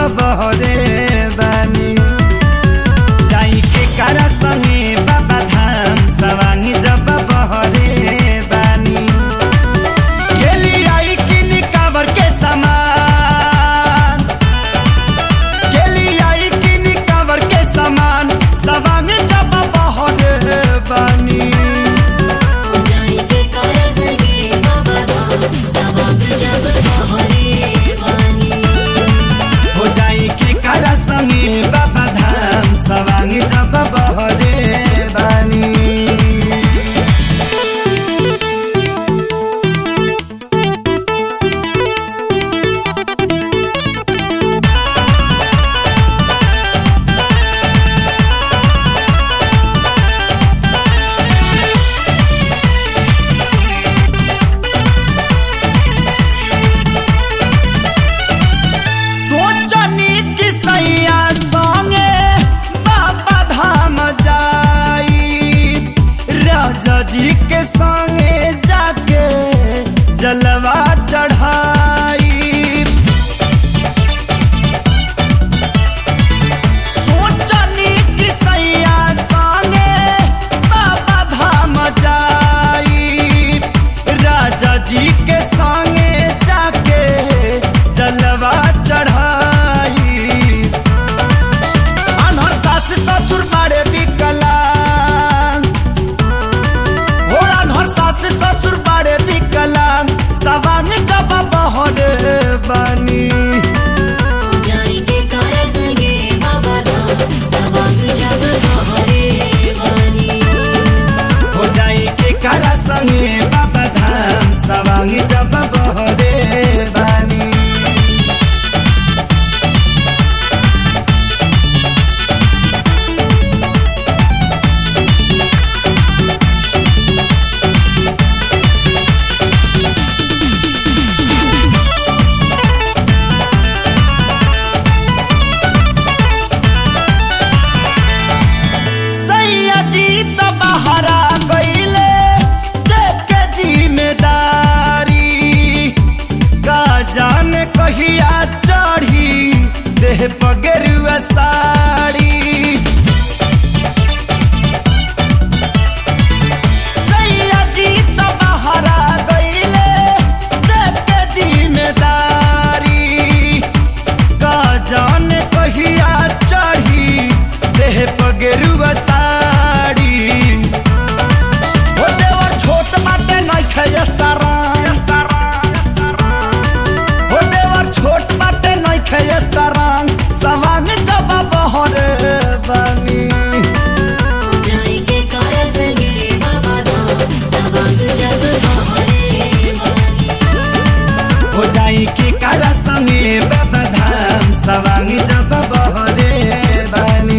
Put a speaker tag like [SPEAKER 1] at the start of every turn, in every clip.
[SPEAKER 1] बहरे बानी जाई के करा संगे बाबा धाम सवांगी जब बहरे बानी गेली आई किनी कावर के सामान गेली आई किनी कावर के सामान सवांगी जब बहरे बानी
[SPEAKER 2] जाएंगे करस गे बाबा धाम सवांग जब बहरे वानी
[SPEAKER 1] हो जाई के करा संगे बाबा धाम सवांगी जब बहरे बानी सोचनी कि सैया संगे बाबा धाम जाई राजा जी के संगे जाके जलवा चढ़ाई सोचनी कि सैया संगे बाबा धाम जाई राजा जी के संगे जाके जलवा चढ़ाई अनहर सास ससुर बड़े विकलांग हो अनहर सास ससुर बड़े विकलांग सवांग जब बहरे बानी
[SPEAKER 2] जाएंगे करस गे बाबा धाम सवांग जब बहरे वानी
[SPEAKER 1] हो जाई के करा संगे बाबा धाम सवांग जब बहरे बानी सैया जी तो बहरा गईले देख के जिम्मेदारी का जान कहिया चढ़ी देह पगरुआ साड़ी सैया जी तो बहरा गईले देख के जिम्मेदारी का जान कहिया चढ़ी देह पगरुआ साड़ी हो देवर छोट बाटे नइखे स्टारंग हो देवर छोट बाटे नइखे स्टारंग सवांग जब बहरे बानी
[SPEAKER 2] जाएंगे करस गे बाबा धाम सवांग जब बहरे वानी
[SPEAKER 1] हो जाई के करा संगे बाबा धाम सवांग जब बहरे बानी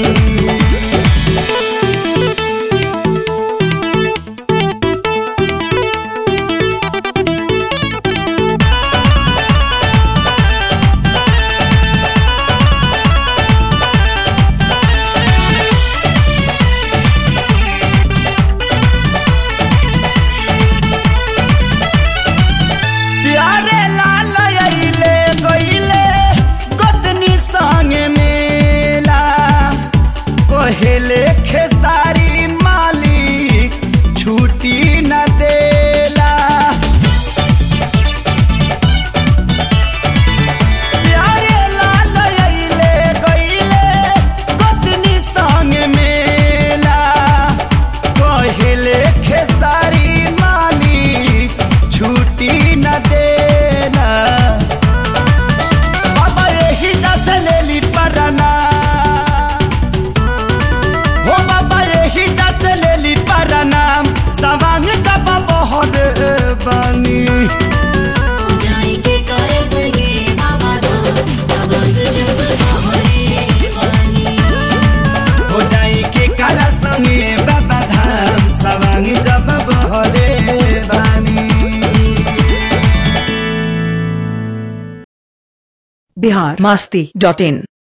[SPEAKER 1] प्यारे लाल अइले गइले गोतनी संगे मेला कोहेले खेसारी मालिक छुट्टी न देला प्यारे लाल अइले गइले गोतनी संगे मेला कोहेले खेसारी मालिक छुट्टी न देना बाबा यही जैसे ले ली पराना हो बाबा यही जैसे ले ली पराना सवांग जब बहरे बानी
[SPEAKER 2] जाएंगे करस गे बाबा धाम सवांग जब बहरे वानी
[SPEAKER 1] हो जाई के करा संगे बाबा धाम सवांग जब बहरे बानी
[SPEAKER 3] बिहार मस्ती डॉट इन